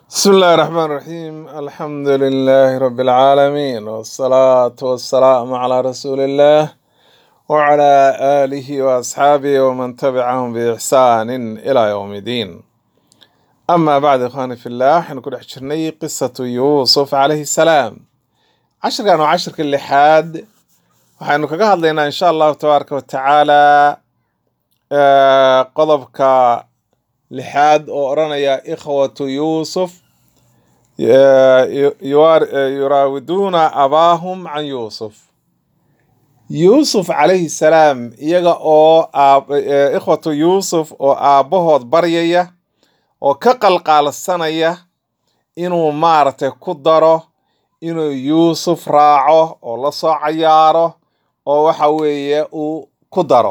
بسم الله الرحمن الرحيم الحمد لله رب العالمين والصلاة والسلام على رسول الله وعلى آله وأصحابه ومن تبعهم بإحسان إلى يوم الدين أما بعد إخواني في الله حنكون حشرني قصة يوسف عليه السلام عشر كانوا عشر كل حاد وحنو كغا هدلينا إن شاء الله تبارك وتعالى آه قضبك لحاد oo oranaya ikhwatu yuusuf yu- yuwaar- yuraawiduuna abaahum can yuusuf yuusuf calayhi salaam iyaga oo aab- eh, ikhwatu yuusuf oo aabbahood baryaya oo ka qalqaalsanaya inuu maaragtay ku daro inuu yuusuf raaco oo la soo cayaaro oo waxa weeye uu ku daro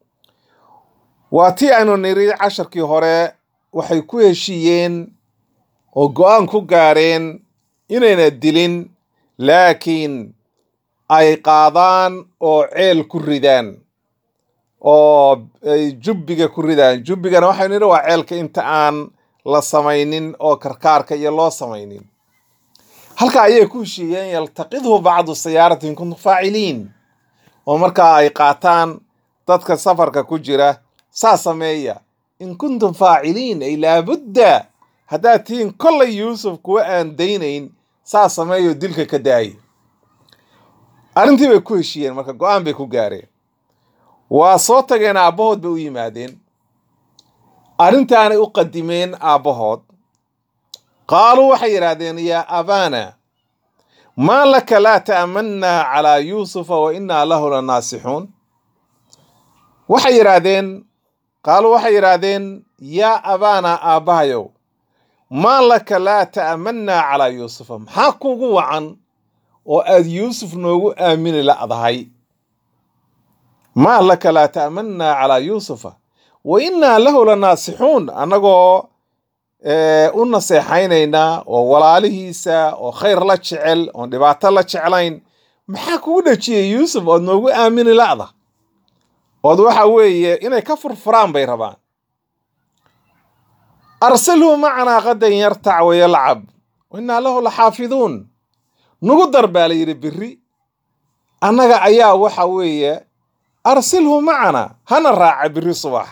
waa tii aynu niri casharkii hore waxay ku heshiiyeen oo go-aan ku gaareen inayna dilin laakiin ay qaadaan oo ceel ku ridaan oo ay jubbiga ku ridaan jubbigana waxaynu nidhi waa ceelka inta aan la samaynin oo karkaarka iyo loo samaynin halka ayay ku heshiiyeen yaltaqidhu bacdu siyaarati in kuntum faaciliin oo markaa ay qaataan dadka safarka ku jira saa sameeya in kuntum faaciliin ay laabudda haddaad tihiin kollay yuusuf kuwa aan daynayn saa sameeyo dilka ka daaya arrintii bay ku heshiiyeen marka go-aan bay ku gaareen waa soo tageen aabbahood bay u yimaadeen arrintaanay u qadimeen aabbahood qaaluu waxay yidhaahdeen yaa abaana maa laka laa ta'mannaa calaa yuusufa wa innaa lahu la naasixuun waxay yidhaahdeen qaaluu waxay yidhaahdeen yaa abaana aabbahayow maa laka laa ta'mannaa calaa yuusufa maxaa kugu wacan oo aad yuusuf noogu aamini la'dahay maa laka laa ta'mannaa calaa yuusufa wa innaa lahu la naasixuun annagoo eh, u naseexaynaynaa oo walaalihiisa oo khayr la jecel oon dhibaato la jeclayn maxaa kugu dhajiyey yuusuf ood noogu aamini la'da ood waxa weeye inay ka furfuraan bay rabaan arsilhu macanaa qadan yartac wayalcab wainaa lahu laxaafiduun nugu dar baa la yidhi biri annaga ayaa waxa weeye arsilhu macana hana raaca biri subax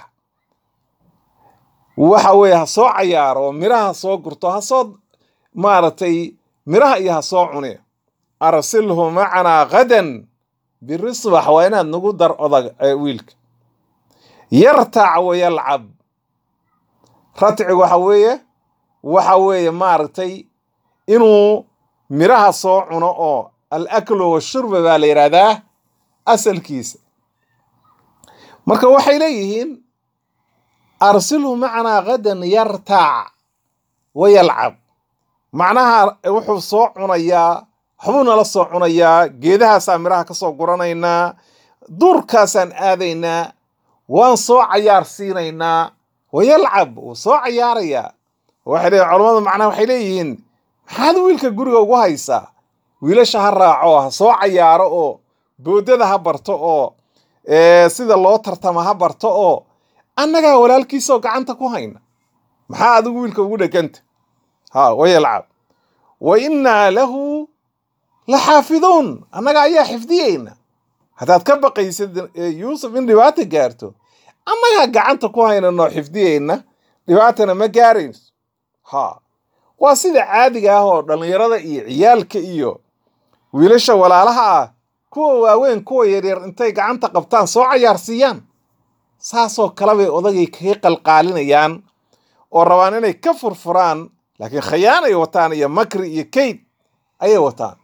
waxa weeye ha soo cayaaro oo miraha soo gurto ha soo maaragtay miraha iyo ha soo cune arsilhu macanaa qadan biri subax waa inaad nagu dar odag ee wiilka yartac wayalcab ratcigu waxa weeye waxa weeye maaragtay inuu miraha soo cuno oo al aklu washurba baa la yidhaahdaa asalkiisa marka waxay leeyihiin arsilhu macanaa gadan yartac wayalcab macnaha wuxuu soo cunayaa waxbuu nala soo cunayaa geedahaasaa miraha ka soo guranaynaa duurkaasaan aadaynaa waan soo cayaar siinaynaa wayalcab wuu soo cayaarayaa waxay leeyihin culammadu macnaha waxay leeyihiin maxaad wiilka guriga ugu haysaa wiilasha ha raaco ha soo cayaaro oo boodada ha barto oo eh, sida loo tartama ha barto oo annagaa walaalkiisoo gacanta ku hayna maxaa adigu wiilka ugu dheganta ha wayalcab wa innaa lahu la xaafiduun annaga ayaa xifdiyeyna haddaad ka baqaysid eh, yuusuf in dhibaata gaarto annagaa gacanta ku haynanoo xifdiyeyna dhibaatana ma gaarayso ha waa sida caadiga ah oo dhallinyarada iyo ciyaalka iyo wiilasha walaalaha ah kuwa waaweyn kuwa yaryar intay gacanta qabtaan soo cayaarsiiyaan saasoo kale bay odagay kaga qalqaalinayaan oo rabaan inay ka furfuraan laakiin khayaanay wataan iyo makri iyo kayd ayay wataan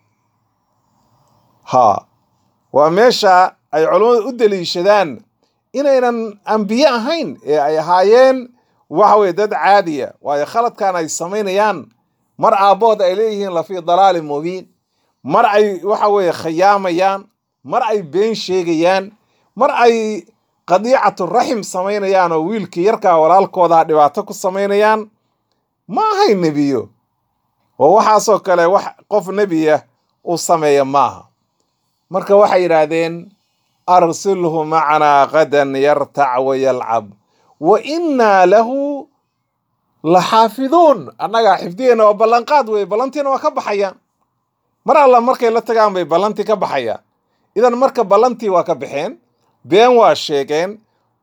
ha waa meesha ay culammadu u deliishadaan inaynan ambiye ahayn ee ay ahaayeen waxa weye dad caadiya waayo khaladkan ay samaynayaan mar aabbood ay leeyihiin lafii dalaalin mubiin mar ay waxa weeye khayaamayaan mar ay been sheegayaan mar ay qadiicatu raxim samaynayaan oo wiilkii yarkaa walaalkooda dhibaato ku samaynayaan ma ahay nebiyo oo waxaasoo kale wax qof nebiya uu sameeya maaha marka waxay yidhaahdeen arsilhu macanaa qadan yartac wayalcab wa innaa lahu la xaafiduun annagaa xifdigeena waa ballanqaad weye ballantiina waa ka baxayaan mar alla markay la tagaan bay ballantii ka baxayaan idan marka ballantii waa ka baxeen been waa sheegeen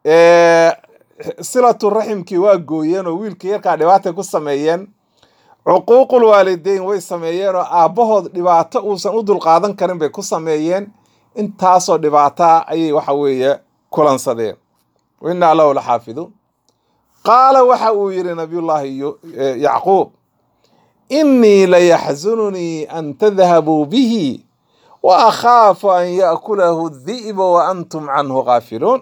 silatu raximkii waa gooyeen oo wiilkii yarkaa dhibaatay ku sameeyeen cuquuqul waalideyn way sameeyeen oo aabbahood dhibaato uusan u dulqaadan karin bay ku sameeyeen intaasoo dhibaataa ayay waxa weeye kulansadeen wainaa lahu la xaafiduun qaala waxa uu yidhi nabiyullaahi yacquub innii layaxsununii an tadhabuu bihi wa akhaafu an ya'kulahu di'ba wa antum canhu gaafiluun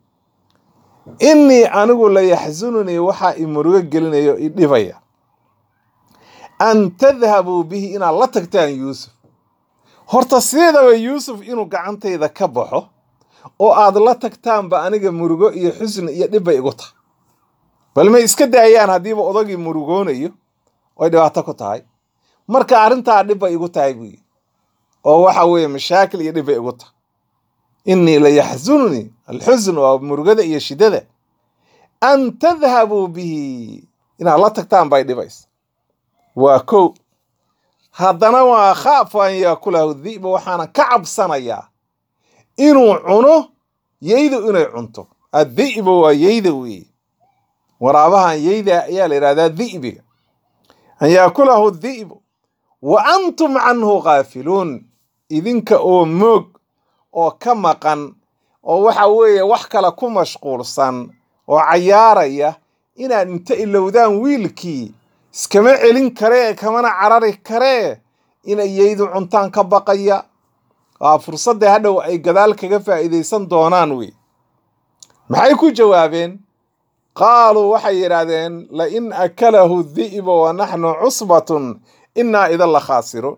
innii anigu layaxsununii waxaa i murugo gelinayo i dhibaya an tadhabuu bihi inaad la tagtaan yuusuf horta sideedaba yuusuf inuu gacantayda ka baxo oo aad la tagtaanba aniga murugo iyo xusni iyo dhib bay igu tahay bal may iska daayaan haddiiba odagii murugoonayo oy dhibaato ku tahay marka arrintaa dhib bay igu tahay buu yidhi oo waxa weeye mashaakil iyo dhib bay igu tahay innii layaxsununii alxusn waa murugada iyo shiddada an tadhabuu bihi inaad la tagtaan bay dhibaysa waa kow haddana waa khaafu an yaakulahu di'ba waxaana ka cabsanayaa inuu cuno yeydu inay cunto addi'ba waa yeyda weeye waraabahan yeyda ayaa la yidhahdaa di'biga an yaakulahu di'bu wa antum canhu gaafiluun idinka oo moog oo ka maqan oo waxa weeye wax kale ku mashquulsan oo cayaaraya inaad inta ilowdaan wiilkii iskama celin karee kamana carari karee inay yeydu cuntaan ka baqaya waa fursadda hadhow ay gadaal kaga faa'iidaysan doonaan wey maxay ku jawaabeen qaaluu waxay yidhaahdeen lain akalahu di'ba wa naxnu cusbatun innaa idan la khaasiruun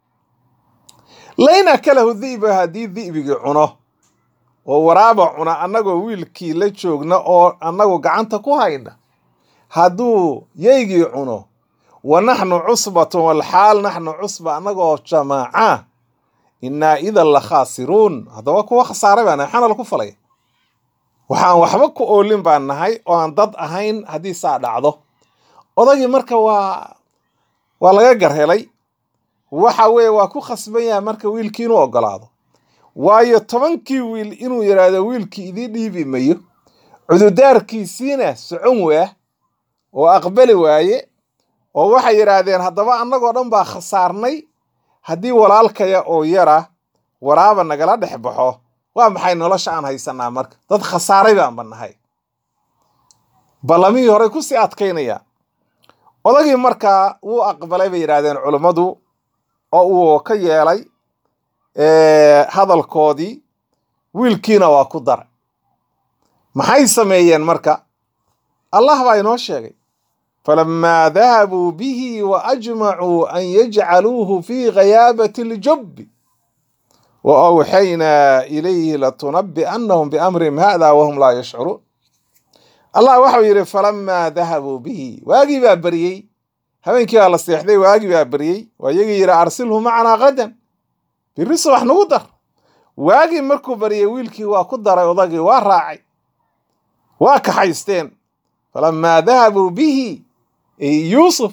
lain akalahu di'ba haddii di'bigii cuno oo waraaba cuna annagoo wiilkii la joogna oo annagu gacanta ku hayna hadduu yeygii cuno wa naxnu cusbatun walxaal naxnu cusba annagoo jamaaca innaa idan la khaasiruun haddaba kuwa khasaaray baa nahay maxaana laku falay waxaan waxba ku oolin baan nahay oo aan dad ahayn haddii saa dhacdo odagii marka waa waa laga garhelay waxa weeye waa ku khasban yahay marka wiilkii inuu ogolaado waayo tobankii wiil inuu yidhaahdo wiilkii idii dhiibi mayo cududaarkiisiina socon waah oo aqbali waaye oo waxay yidhaahdeen haddaba annagoo dhan baa khasaarnay haddii walaalkaya oo yara waraaba nagala dhex baxo waa maxay nolosha aan haysanaa marka dad khasaaray baanba nahay ballamihii horey kusii adkaynaya odagii markaa wuu aqbalay bay yidhaahdeen culummadu oo uu ka yeelay hadalkoodii wiilkiina waa ku daray maxay sameeyeen marka allah baa inoo sheegay falamaa dahabuu bihi wa ajmacuu an yajcaluuhu fii ghayaabati ljubbi wa awxaynaa ilayhi latunabbi'annahum biamrihim hada wahum laa yashcuruun allah waxau yidhi falamaa dahabuu bihi waagii baa beriyey habeenkii baa la seexday waagii baa beryey waa iyagii yidhi arsilhu macanaa qadan biri subax nagu dar waagii markuu baryey wiilkii waa ku daray odagii waa raacay waa kaxaysteen falamaa dahabuu bihi yuusuf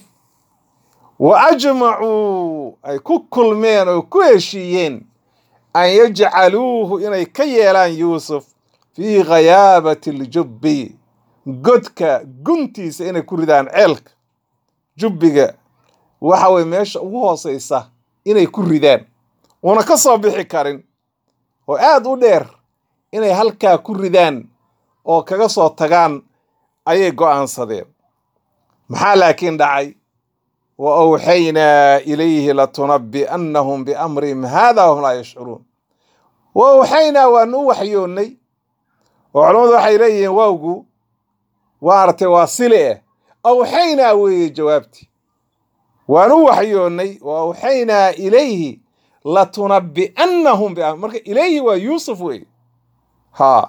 wa ajmacuu ay ku kulmeen oo ku heshiiyeen an yajcaluuhu inay ka yeelaan yuusuf fii ghayaabati aljubbi godka guntiisa inay ku ridaan ceelka jubbiga waxa weye meesha ugu hooseysa inay ku ridaan uuna ka soo bixi karin oo aad u dheer inay halkaa ku ridaan oo kaga soo tagaan ayay go'aansadeen maxaa laakiin dhacay wa awxaynaa ilayhi latunabbi'annahum biamrihim haada wahum laa yashcuruun wa awxaynaa waanu u waxyoonnay oo culammadu waxay leeyihiin waawgu waaragtay waa sile eh awxaynaa weeye jawaabtii waanu u waxyoonnay wa awxaynaa ilayhi latunabbi'annahum biamr marka ilayhi waa yuusuf weeye haa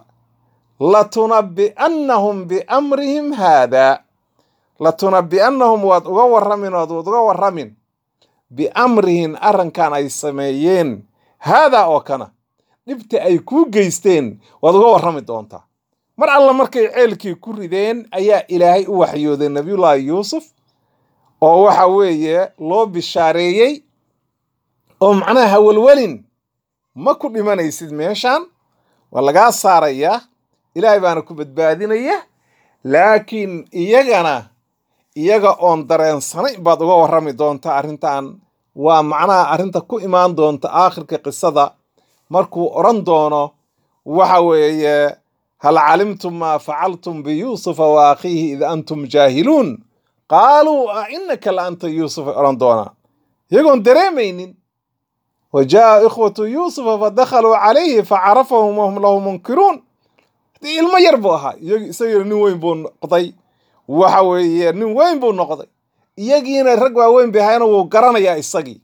latunabbi'annahum biamrihim haada latunabbi'annahum waad uga warramin waad uga warramin biamrihin arrinkan ay sameeyeen haadaa oo kana dhibta ay kuu geysteen waad uga warrami doontaa mar alla markay ceelkii ku rideen ayaa ilaahay u waxyooday nabiyullaahi yuusuf oo waxa weeye loo bishaareeyey oo macnaha hawalwelin ma ku dhimanaysid meeshan waa lagaa saarayaa ilaahay baana ku badbaadinaya laakiin iyagana iyaga oon dareensanayn baad uga warrami doonta arrintan waa macnaha arrinta ku imaan doonta aakhirka qisada markuu odhan doono waxa weeye hal calimtum maa facaltum biyuusufa wa akhiihi id antum jaahiluun qaaluu a inaka la anta yuusuf ay odhan doonaan iyagoon dareemaynin wa jaa ikhwatu yuusufa fadakhaluu calayhi facarafahum wahum lahu munkiruun hadii ilmo yar buu ahaa isagina nin weyn buu noqday waxa weeye nin weyn buu noqday iyagiina rag waaweyn bay ahayna wuu garanayaa isagii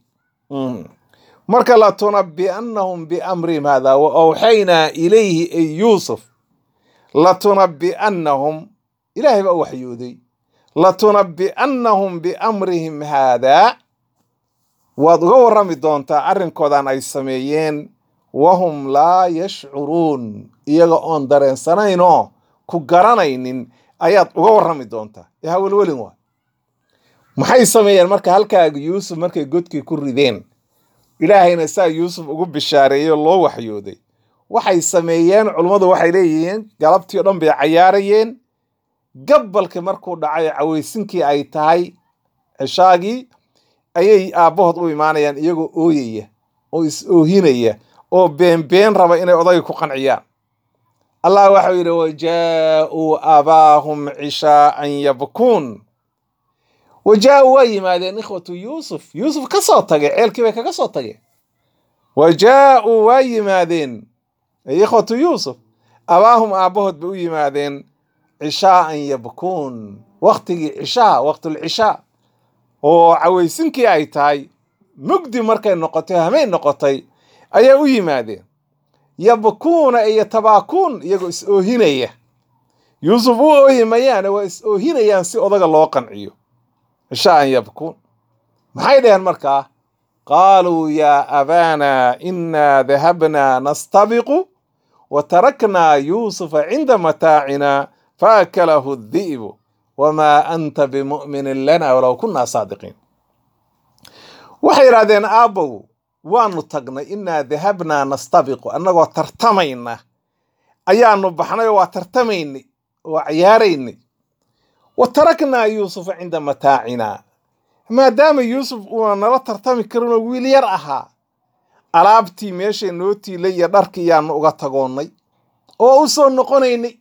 marka la tunabi'annahum biamrihim hada wa awxaynaa ilayhi ay yuusuf latunabi'annahum ilaahay baa u waxyooday latunabi'annahum biamrihim haadaa waad uga warrami doontaa arrinkoodan ay sameeyeen wahum laa yashcuruun iyaga oon dareensanaynoo ku garanaynin ayaad uga warrami doontaa ee hawelwelin waa maxay sameeyeen marka halkaaga yuusuf markay godkii ku rideen ilaahayna saa yuusuf ugu bishaareeyey oo loo waxyooday waxay sameeyeen culummadu waxay leeyihiin galabtii o dhan bay cayaarayeen gabbalka markuu dhacay cawaysinkii ay tahay cishaagii ayay aabbahood u imaanayaan iyagoo ooyaya oo is oohinaya oo beenbeen raba inay odayga ku qanciyaan allah waxau yidhi wajaa'uu aabaahum cishaa'an yabkuun wajaa'uu waa yimaadeen ikhwatu yuusuf yuusuf ka soo tagay ceelkii bay kaga soo tageen wajaa'uu waa yimaadeen ikhwatu yuusuf abaahum aabbahood bay u yimaadeen cishaa'an yabkuun waktigii cishaa waqtulcishaa oo cawaysinkii ay tahay mugdi markay noqotay hamay noqotay ayaa u yimaadeen yabkuuna iyo tabaakuun iyagoo is oohinaya yuusuf u oohi mayaane waa is oohinayaan si odaga loo qanciyo cishaa'an yabkuun maxay dhaheen markaa qaaluu yaa abaana innaa dahabnaa nastabiqu wa taraknaa yuusufa cinda mataacina faakalahu di'bu wamaa anta bimu'minin lana walow kunnaa saadiqiin waxay yidhahdeen aabbow waanu tagnay innaa dahabnaa nastabiqu annagoo tartamayna ayaanu baxnay oo waa tartamaynay oo ciyaaraynay wa taraknaa yuusufa cinda mataacina maadaama yuusuf uuna nala tartami karinoo wiil yar ahaa alaabtii meeshay noo tiilay iyo dharkii yaanu uga tagoonnay oo u soo noqonaynay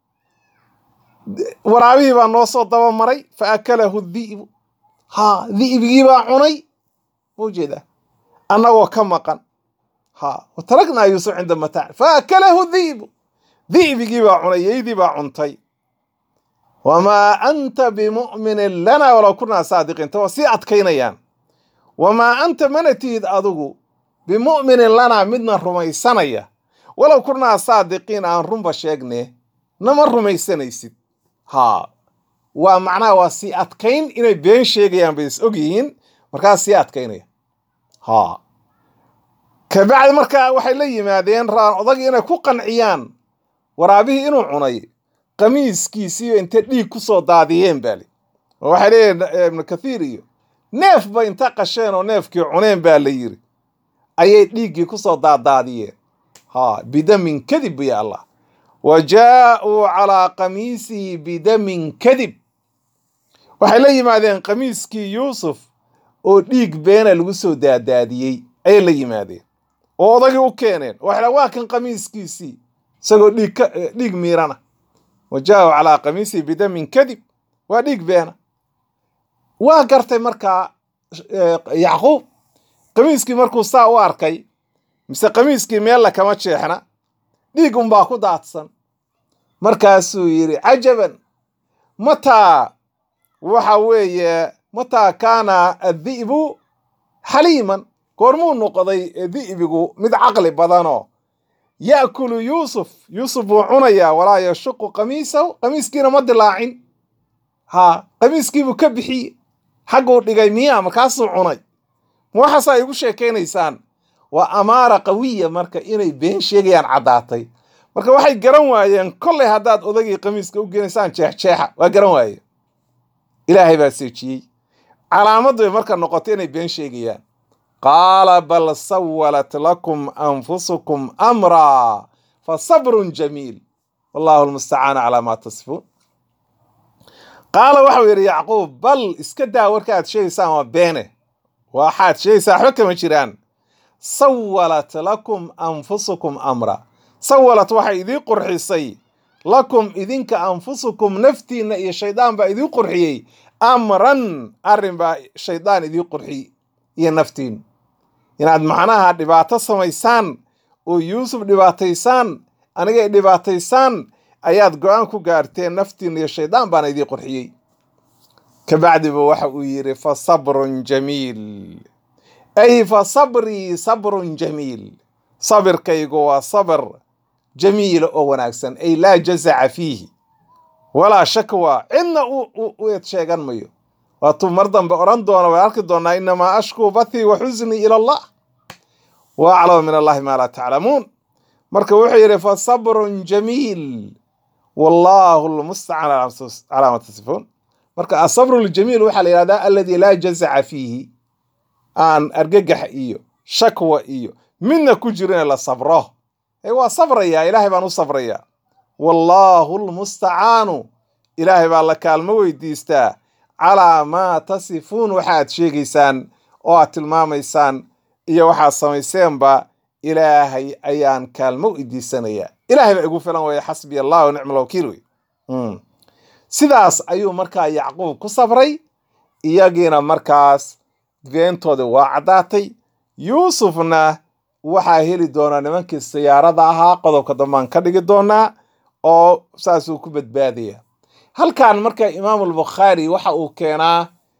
waraabihii baa noo soo dabamaray fa akalahu di'bu haa di'bigii baa cunay ma ujeedaa annagoo ka maqan haa wa taraknaa yuusuf cinda mataac fa akalahu di'bu di'bigii baa cunay yeydii baa cuntay wamaa anta bimu'minin lana walow kunaa saadiqiin ta waa sii adkaynayaan wamaa anta mana tihid adigu bimu'minin lanaa midna rumaysanaya walow kunaa saadiqiin aan runba sheegne nama rumaysanaysid haa waa macnaha waa sii adkayn inay been sheegayaan bay is og yihiin markaas sii adkaynaya haa kabacdi markaa waxay la yimaadeen raan odagii inay ku qanciyaan waraabihii inuu cunay qamiiskiisiiyo intay dhiig ku soo daadiyeen baali oo waxay leeyihin ibnu kathiir iyo neef ba inta qasheen oo neefkii cuneen baa la yiri ayay dhiiggii ku soo daadaadiyeen haa bidamin kadib ya allah wa jaa'uu calaa qamiisihi bidamin kadib waxay la yimaadeen qamiiskii yuusuf oo dhiig beena lagu soo daadaadiyey ayay la yimaadeen oo odagii u keeneen waxay waa kan qamiiskiisii isagoo dhiig ka dhiig miirana wa jaa'uu calaa qamiisihi bidamin kadib waa dhiig beena waa gartay markaa yacquub qamiiskii markuu saa u arkay mise qamiiskii meella kama jeexna dhiig unbaa ku daadsan markaasuu yidhi cajaban mataa waxa weeye mataa kaana addi'bu xaliiman goormuu noqday di'bigu mid caqli badanoo ya'kulu yuusuf yuusuf buu cunayaa walaa yashuqu qamiisahu qamiiskiina ma dilaacin haa qamiiskiibuu ka bixiye xagguu dhigay miyaa markaasuu cunay ma waxaasaa igu sheekaynaysaan waa amaara qawiya marka inay been sheegayaan caddaatay marka waxay garan waayeen kollay haddaad odagii qamiiska u geenaysaan jeexjeexa waa garan waaye ilaahay baa seejiyey calaamaddu bay marka noqotay inay been sheegayaan qaala bal sawalat lakum anfusukum amraa fa sabrun jamiil wallahu lmustacaan calaa maa tasifuun qaala waxau yidhi yacquub bal iska daa warka aad sheegaysaan waa beene waxaad sheegaysaa waxba kama jiraan sawalat lakum anfusukum amra sawalat waxay idii qurxisay lakum idinka anfusukum naftiinna iyo shaydaan baa idii qurxiyey amran arrin baa shaydaan idii qurxiyey iyo naftiin inaad macnaha dhibaato samaysaan oo yuusuf dhibaataysaan anigay dhibaataysaan ayaad go-aan ku gaarteen naftiin iyo shaydaan baana idii qurxiyey kabacdiba waxa uu yidhi fa sabrun jamiil ay fa sabrii sabrun jamiil sabirkaygu waa sabr jamiila oo wanaagsan ay laa jazaca fiihi walaa shakwa cidna u eed sheegan mayo waatuu mar dambe odhan doona way arki doonaa inamaa ashkuu bathii wa xusnii ila allah wa aclamu min allahi maa laa taclamuun marka wuxuu yidhi fa sabrun jamiil wallahu lmustacaan calaa ma tasifuun marka asabru ljamiil waxaa la yihahdaa alladii laa jazaca fiihi aan argagax iyo shakwa iyo midna ku jirin la sabro waa sabrayaa ilaahay baan u sabrayaa wallaahu lmustacaanu ilaahay baa la kaalmo weydiistaa calaa maa tasifuun waxaad sheegaysaan oo aad tilmaamaysaan iyo waxaad samayseenba ilaahay ayaan kaalmo weydiisanayaa ilaahay baa igu filan weeye xasbiya allah wa nicma alwakiil wey sidaas ayuu markaa yacquub ku sabray iyagiina markaas beentoodii waa caddaatay yuusufna waxaa heli doonaa nimankii siyaarada ahaa qodobka dambaan ka dhigi doonaa oo saasuu ku badbaadaya halkan marka imaamulbukhaari waxa uu keenaa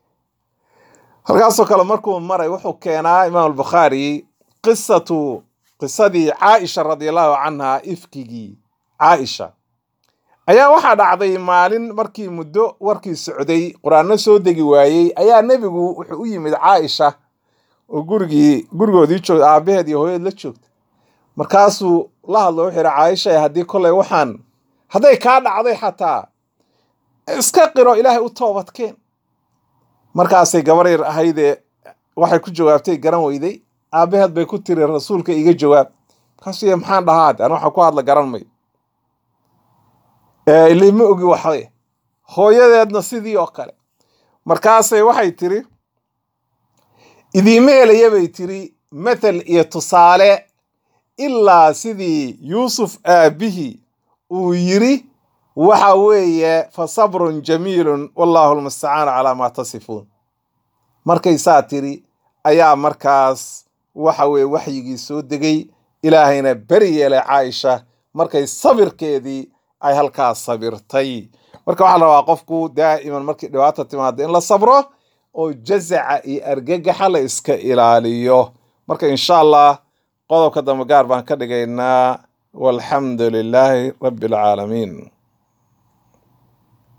halkaasoo kale markuu maray wuxuu keenaa imaamulbukhaari qisatu qisadii caaisha radiallahu canha ifkigii caaisha ayaa waxaa dhacday maalin markii muddo warkii socday qur-aanno soo degi waayey ayaa nebigu wuxuu u yimid caaisha oo gurigii gurigoodii joogta aabaheed iyo hooyaed la joogta markaasuu la hadlo wuxuu yidhi caaisha haddii kolley waxaan hadday kaa dhacday xataa iska qiro ilaahay u toobadkeen markaasay gabar yar ahaydee waxay ku jawaabtay garan weyday aabaheed bay ku tiri rasuulka iga jawaab markaasuu y maxaan dhahaad an waxaan ku hadla garan mayo ilay ma ogi waxday hooyadeedna sidii oo kale markaasay waxay tiri idiima helaya bay tiri mathal iyo tusaale ilaa sidii yuusuf aabbihii uu yiri waxa weeye fa sabrun jamiilun wallahu lmustacaanu calaa maa tasifuun markay saa tiri ayaa markaas waxa weye waxyigii soo degay ilaahayna beri yeelay caaisha markay sabirkeedii ay halkaas sabirtay marka waxaa la rabaa qofku daa'iman markii dhibaata timaado in la sabro oo jazaca iyo argagaxa la iska ilaaliyo marka insha allah qodobka dambe gaar baan ka dhigaynaa walxamdu lilaahi rabbi alcaalamiin